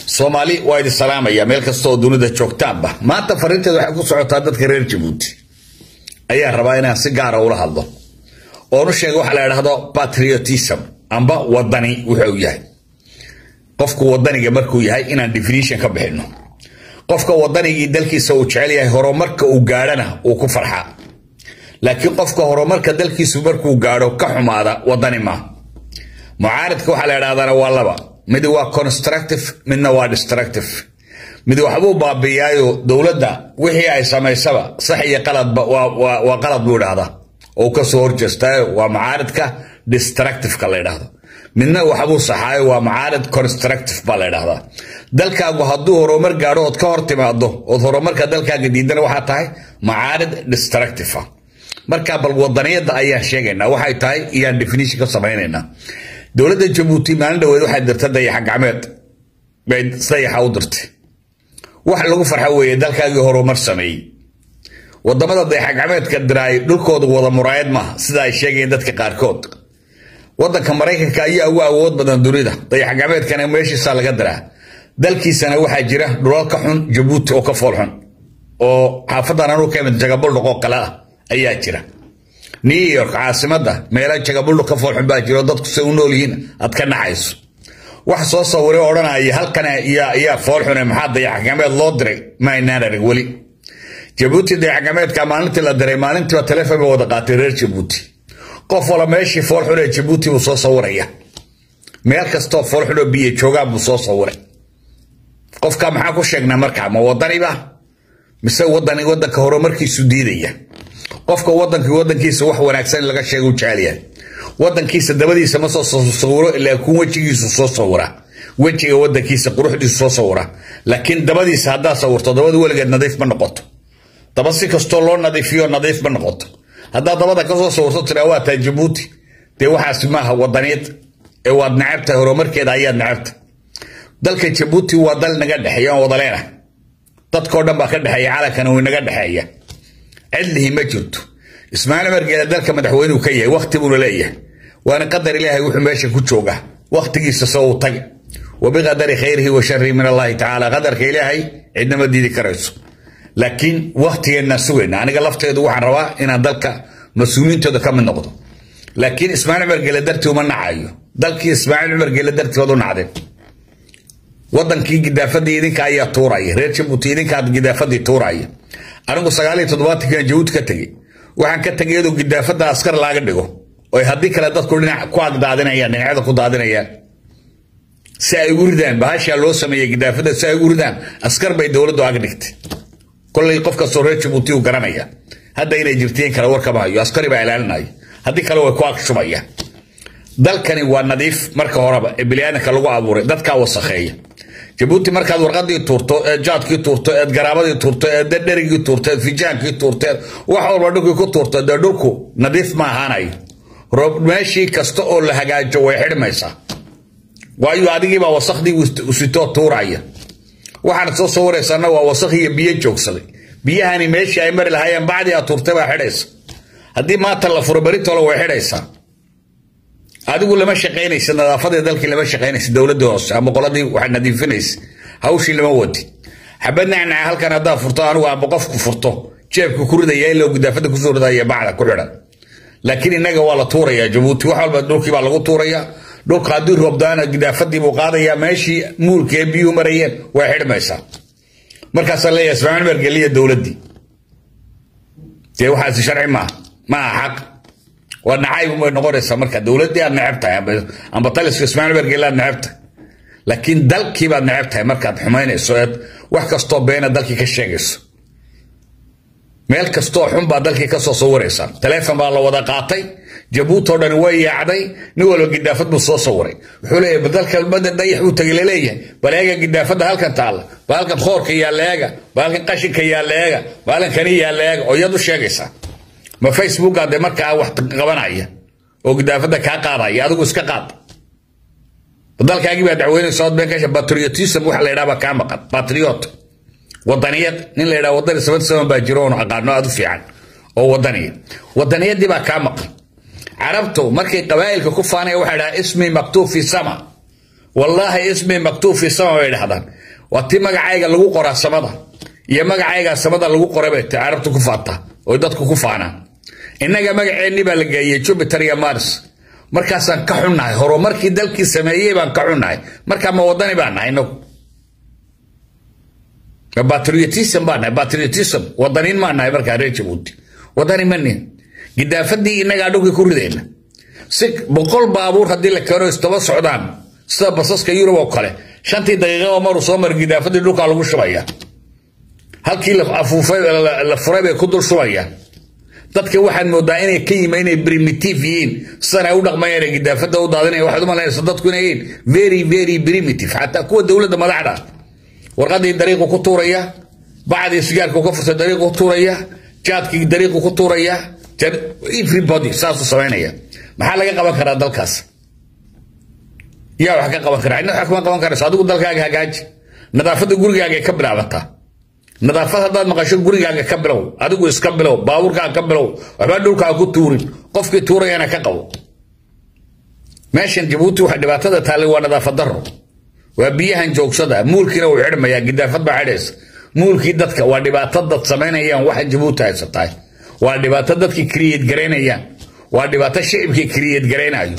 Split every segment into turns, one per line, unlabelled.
soomaali waa idin salaamaya meel kasta oo dunida joogtaanba maanta fariinteeda waxay ku socotaa dadka reer jabuuti ayaa rabaa inaan si gaara ula hadlo oonu sheega waxa la idhaahdo patriotism amba wadani wuxuu yahay qofku wadaniga markuu yahay inaan definition ka bixino qofka wadanigii dalkiisa uu jecel yahay horumarka uu gaadhana uu ku farxaa laakiin qofka horumarka dalkiisu markuu gaadho ka xumaada wadani maaha mucaaridka waxaa la idhahdaana waa laba mid waa constructive midna waa destructive mid waxbuu baabiiyaayo dowladda wixii ay samaysaba sax iyo qaladba waa qalad buu idhahdaa oo kasoo horjeestaayo waa mucaaridka destructiveka la idhahdo midna waxbuu saxaayo waa mucaarid constructive baa la idhahdaa dalkaagu hadduu horumar gaadho ood ka hor timaado ood horumarka dalkaaga diidana waxaa tahay mucaarid destructive ah marka bal wadaniyadda ayaan sheegaynaa waxay tahay iyaan definition ka samaynaynaa dowladda jabuuti maalin dhaweed waxay dirtay dayaxa gacmeed bay dayaxa u dirtay wax lagu farxa weeye dalkaagii horumar sameeyey wadamada dayaxa gacmeedka diraay dhulkooda wada muraayad maaha sida ay sheegayeen dadka qaarkood wadanka maraykanka ayaa ugu awood badan dunida dayax gacmeedkana meeshiisa laga diraa dalkiisana waxaa jira dhulalka xun jabuuti oo ka fool xun oo xaafadan anuu ka imid jagabuldhuqoo kale ah ayaa jira new york caasimada meela jagabuldhuq ka foolxun baa jira oo dadku say u nool yihiin aad ka naxayso wax soo sawire odhanaya halkan ayaa foolxune maxaa dayax gacmeed loo diray ma aynaan arag weli jabuuti dayax gacmeedka maalintii la diray maalintiiba telefon ba wada qaatay reer jabuuti qof wala meeshii foolxun ee jabuuti buu soo sawiraya meel kastoo foolxun oo biyo joogaan buu soo sawiray qofka maxaa ku sheegnaa markaa ma wadaniba mise wadan wadanka horumarkiisu diidaya qofka wadanka wadankiisa wax wanaagsan in laga sheega u jecelyahay wadankiisa dabadiisa ma soo sawiro ilaa kun wejigiisu soo sawira wejiga wadankiisa quruxdiisu soo sawira laakiin dabadiisa haddaa sawirto dabadu weligeed nadiif ma noqoto daba si kastoo loo nadiifiyo nadiif ma noqoto haddaa dabada kasoo sawirto tiraa waa taa jabuuti dee waxaas maaha wadaniyad ee waad nacabtahay horumarkeeda ayaad nacabta dalka jabuuti waa dal naga dhexeeya aan wadaleena dadkao dhan baa ka dhexeeya calankana uu inaga dhexeeya cidlihi ma jirto ismaaciil margeele dalka madaxweynuu ka yahay wakhti buuna leeyahay waana qadar ilaahay wuxuu meesha ku joogaa wakhtigiisa se uu tag wabiqadari khayrihi wa sharihi min allahi tacaala qadarka ilaahay cidnama diidi karayso laakiin wakhtigeennaan sugayna aniga lafteedu waxaan rabaa inaan dalka mas-uuliyiintooda ka mid noqdo laakiin ismaaciil margeele dartii uma nacayo dalkii ismaaciil margeele dartii waad u nacdeen wadankii gidaafadii idinka ayaa tuuraya reer jabuuti idinkaa gidaafadii tuuraya anigu sagaaliyo toddobaatankiina jabuuti ka tegey waxaan ka tegay iyadoo gidaafada askar laaga dhigo oy haddii kale dadku dhinac ku agdaadinayaan dhinacyada ku daadinayaan si ay ugu ridaan bahashaa loo sameeyey gidaafada si ay ugu ridaan askar bay dowladdu ag dhigtay kollay qof kastoo reer jabuuti uu garanaya hadda inay jirtiin kale warkama hayo askari baa ilaalinaya haddii kale way ku agshubayaan dalkani waa nadiif marka horeba ee biniaadanka lagu abuuray dadkaa wasakheeya jabuuti markaad warqadii tuurto eed jaadkii tuurto eed garaabadii tuurto eed dherigii tuurto eed fijaankii tuurto eed wax walba dhulkii ku tuurto dee dhulku nadiif ma ahaanayo meeshii kasta oo la hagaajo way xidhmaysaa waayo adigiibaa wasakhdii usitoo tuuraya waxaad soo sawiraysaana waa wasakh iyo biyo joogsaday biyahani meeshii ay mari lahaayeen bacdii aad tuurtay baa xidhaysa haddii maanta la furo beritole way xidhaysaa adigu lama shaqaynaysa nadaafadii dalkii lama shaqaynaysa dowladii hoose ama qoladii waxaa nadiifinaysa hawshii lama wadi xabad nacnaca halkan haddaa furto anigu amba qofku furto jeebka ku ridaya ilaa gidaafada kusoo ridaya bacda ku xidhan laakiin innaga waa la tuuraya jabuuti wax walba dhulkii baa lagu tuuraya dhulka haddii roobdaana gidaafadii buu qaadaya meeshii muulka ee biyuhu marayeen way xidhmaysaa markaasaa leeyahay ismaaciil mergeliya dowladdii dee waxaasi sharci maaha ma aha xaq waa nacayb bay noqonaysaa marka dowladdii aad necab tahay amba taliska ismaaciil bergele aad necab tahay laakiin dalkii baad necab tahay markaad xumaynayso eed wax kastoo beena dalkii ka sheegayso meel kastoo xun baa dalkii kasoo sawiraysaa taleefon baa la wada qaatay jabuuti oo dhani way yaacday nin walba gidaafad buu soo sawiray wuxuu leeyahay badalka bada dayax buu tagay laleeyahay bal eega gidaafada halkan taalla bal halkan khoorka yaa leega bal halkan qashinka yaa leega bal halkan kani yaa leega oo iyad u sheegaysaa ma facebooka de markaa wax qabanaya oo gidaafada kaa qaadaya adigu iska qaad dalkaagii baa dacweynaysa od been kasha patriotism waxa la yidhaha baa kaa maqan patriot wadaniyad nin la yidhaha wadani saban saban baa jiro oonu aqaano aad u fiican oo wadaniya wadaniyadii baa kaa maqan carabtu markay qabaa'ilka ku faanaya waxaa dhaha ismi maktuub fi sama wallaahi ismi maktuub fi sama bay dhahdaan waa ti magacayga lagu qoraa samada iyo magacayga samada lagu qoray bay ta carabtu ku faata oo dadku ku faanaan innaga magaceenni baa la geeyey jupiter iyo mars markaasaan ka xunnahay horumarkii dalkii sameeyey baan ka xunnahay markaa ma wadani baan nahay inagu patriotism baan nahay patriotism wadaniin maan nahay markaa reer jabuuti wadani ma nihin gidaafadii innagaa dhulkii ku ridayna si boqol baabuur haddii la keeno istaba socdaan sida basaska yurub oo kale shantii daqiiqo maruu soo mara gidaafadii dhulkaa lagu shubaya halkii la afuufay la furay bay ku dul shubayaan dadka waxaad moodaa inay ka yima inay primitive yihiin sidan ay u dhaqmayaan gidaafada u daadinaya waxaad u malaynaysa dadku inay yihiin very very primitive xataa kuwa dowladda madaxda warqadii dariiqu ku tuuraya bacdii sigaarku ka furtay dariiqu ku tuuraya jaadkii dariiqu ku tuuraya everybody saasuu samaynaya maxaa laga qaban karaa dalkaas yaa wax ka qaban karaa cidna wax kuma qaban karayso adigu dalkaaga hagaaji nadaafadda gurigaaga ka bilaabataa nadaafad haddaad maqasho gurigaaga ka bilow adigu iska bilow baabuurkaaga ka bilow waxbaa dhulkaa ku tuurin qofkii tuurayana ka qabo meeshan jabuuti waxa dhibaatada taallay waa nadaafad daro waa biyahan joogsada muulkiina uu xidhmayaa gidaafad baa xidhaysa muulkii dadka waa dhibaato dad samaynayaan waxa jabuuti haysatahay waa dhibaato dadkii kriyad garaynayaan waa dhibaato shicibkii kriyad garaynayo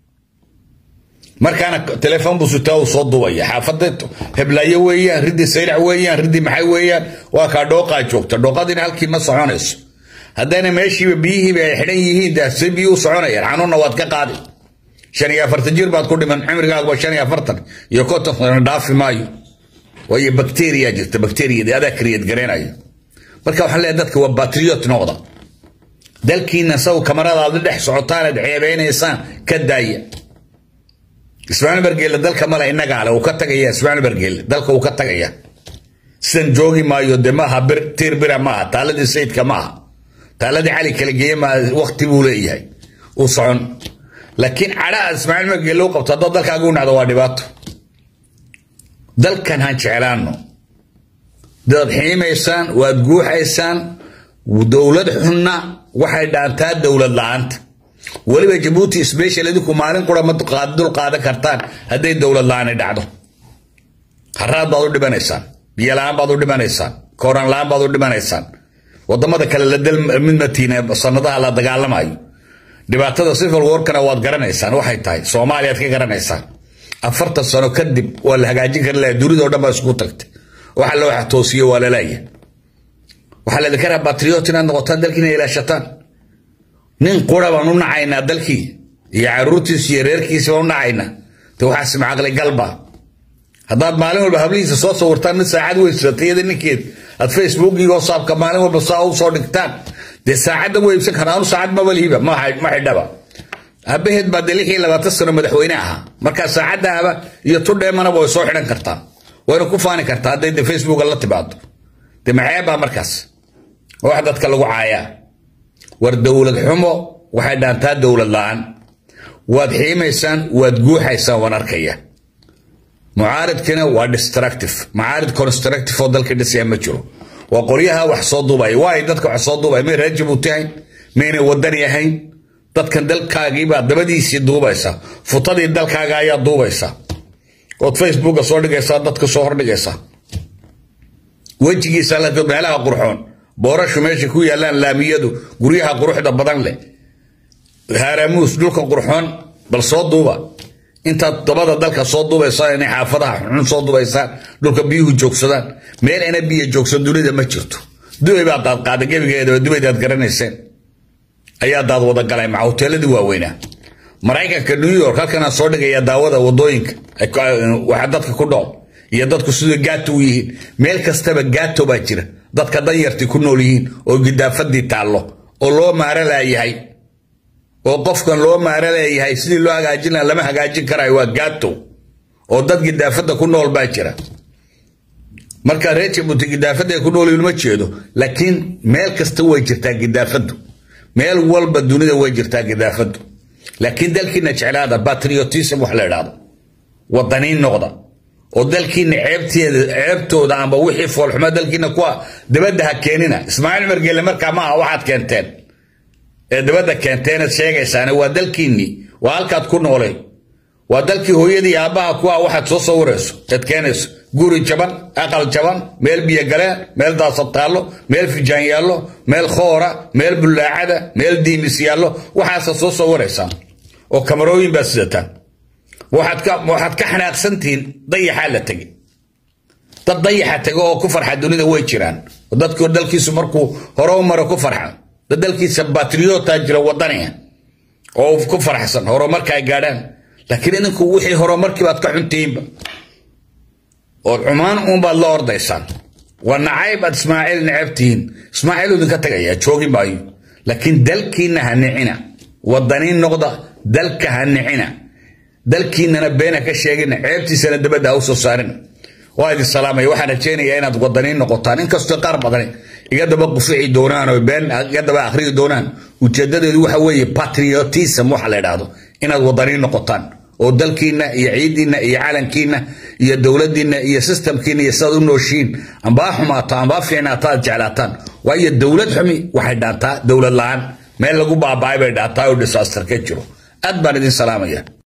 markaana telefoon buu sutaa uu soo duubaya xaafada heblaayo weeyaan ridii saylac weeyaan ridii maxay weeyaan waa kaa dhooqaa joogta dhooqadiina halkii ma soconayso haddana meeshiiba biyihiiba ay xidhan yihiin daasay biyi u soconayaan xanuunna waad ka qaadi shan iyo afartan jir baad ku dhiman cimrigaaguba shan iyo afartan iyo konton sana dhaafi maayo waayo bakteriya jirta bakteriyadii adaa kriyad garaynayo marka waxaan leeyahay dadka waa batriot noqda dalkiina saw kamaradaada dhex socotaanaad ceebeynaysaan ka daaya ismaaciil bargeelle dalka male innagaa le uu ka tagaya ismaaciil bargeelle dalka uu ka tagaya sidan joogi maayo de maaha bir tiir bira maaha taaladii sayidka maaha taaladii cali kala geeye maaha wakti buu leeyahay uu socon laakiin cadhaa ismaaciil bargeelle u qabto haddaad dalkaaga u nacdo waa dhibaato dalkan han jeclaano dadaad xiimaysaan waad guuxaysaan dowlad xunna waxay dhaantaa dowlad la-aanta weliba jabuuti sbeshal idinku maalin qura ma dul qaadan kartaan hadday dowlad la-aani dhacdo haraad baad u dhimanaysaan biyo la-aan baad u dhimanaysaan kooran la-aan baad u dhimanaysaan wadamada kale la dal mid matiina sanadaha la dagaalamayo dhibaatada civil warkana waad garanaysaan waxay tahay soomaaliyaad ka garanaysaan afartan sano kadib waa la hagaajin kari laha dunida o dhan baa isku tagtay waxa loo toosiyo waa lalaaya waxaa laydinka rabaa batriot inaad noqotaan dalkiina ilaashataan nin qura baan u nacaynaa dalkii iyo caruurtiisa iyo reerkiisa baan u nacaynaa de waxaas macaqli galba haddaad maalin walba hablihiisa soo sawirtaan mid saacad weysatay iyada ninkeed aad facebook iyo whatsappka maalin walba saa u soo dhigtaan dee saacadda way iibsan karaan anu saacad maba lihiba ma xidhaba aabaheed baa dee lix iyo labaatan sano madaxweyne ahaa markaa saacaddaaba iyo tudheemanaba way soo xidhan kartaa wayna ku faani kartaa hadday de facebooka la timaado de maxeebaa markaas wax dadka lagu caayaa war dowlad xumo waxay dhaantaa dowlad la-aan waad xiimaysaan waad guuxaysaan waan arkaya mucaaridkina waa destructive mucaarid constructive oo dalka dhisaya ma jiro waa qolyaha wax soo duubaya waay dadka wax soo duubaya may reer jabuuti ahayn maynay wadani ahayn dadkan dalkaagiibaa dabadiisii duubaysa futadii dalkaaga ayaa duubaysa ood facebooka soo dhigaysaa dadka soo hordhigaysa wejigiisa meelaha qurxoon boorashu meesha ku yaalaan laamiyadu guryaha quruxda badan leh haaramuus dhulka qurxoon bal soo duuba intaad dabada dalka soo duubaysaan inay xaafadaha xun soo duubaysaan dhulka biyuhu joogsadaan meel ina biyo joogsan dunida ma jirto dubay baa daad qaada gebigeedaba dubaydaad garanayseen ayaa daad wada galay maca hoteeladii waaweynaa maraykanka new york halkanaa soo dhigaya daawada wadooyinka waxa dadka ku dhool iyo dadku siduu gaato u yihiin meel kastaba gaato baa jira dadka danyartii ku nool yihiin oo gidaafadii taallo oo loo maaro laayahay oo qofkan loo maaro leeyahay sidii loo hagaajin laha lama hagaajin karayo waa gaato oo dad gidaafada ku nool baa jira marka reer jabuuti gidaafada ay ku nool yihiin ma jeedo laakiin meel kasta way jirtaa gidaafadu meel walba dunida way jirtaa gidaafadu laakiin dalkiina jeclaada patriotism wax la idhaahdo wadaniin noqda oo dalkiina ceebteeda ceebtooda amba wixii foolxumo dalkiina kuwa dabadda ha keenina ismaaciil margele markaa maaha waxaad keenteen ee dabadda keenteenad sheegaysaane waa dalkiinnii waa halkaad ku noolay waa dalkii hooyadii aabbaha kuwa waxaad soo sawirayso eed keenayso guri jaban aqal jaban meel biyo galeen meel daasad taallo meel fijaan yaallo meel khoora meel bullaacada meel diimis yaallo waxaasa soo sawiraysaan oo kamarooyin baad sidataan waxaad ka xanaaqsantihiin dayaxaa la tegey dad dayaxa tego oo ku farxa dunida way jiraan dadku dalkiisu markuu hore u maro ku farxa dad dalkiisa batriyootaa jira wadaniga oo ku farxsan horumarka ay gaadhaan laakiin idinku wixii horumarkii baad ka xuntihiinba ood cumaan uunbaad la ordaysaan waa nacayb aad ismaaciil necabtihiin ismaaciil idinka tagaya joogi maayo laakiin dalkiinna ha nicina wadaniin noqda dalka ha nicina dalkiinnana beena ka sheegina ceebtiisana dabadda ha u soo saarina waa idin salaamaya waxaan rajaynayaa inaad wadaniin noqotaan inkastoo qaar badani iga daba qufici doonaan oo been iga daba akhriyi doonaan ujeedadeedu waxa weeye patriotism waxa la idhaahdo inaad wadaniin noqotaan oo dalkiinna iyo ciidiinna iyo calankiinna iyo dowladdiinna iyo sistamkiinna iyo sidaad u nooshiin ambaa xumaato ambaa fiicnaato aad jeclaataan waayo dowlad xumi waxay dhaantaa dowlad la-aan meel lagu baaba'ay bay dhaantaa oo disaster ka jiro aad baan idin salaamaya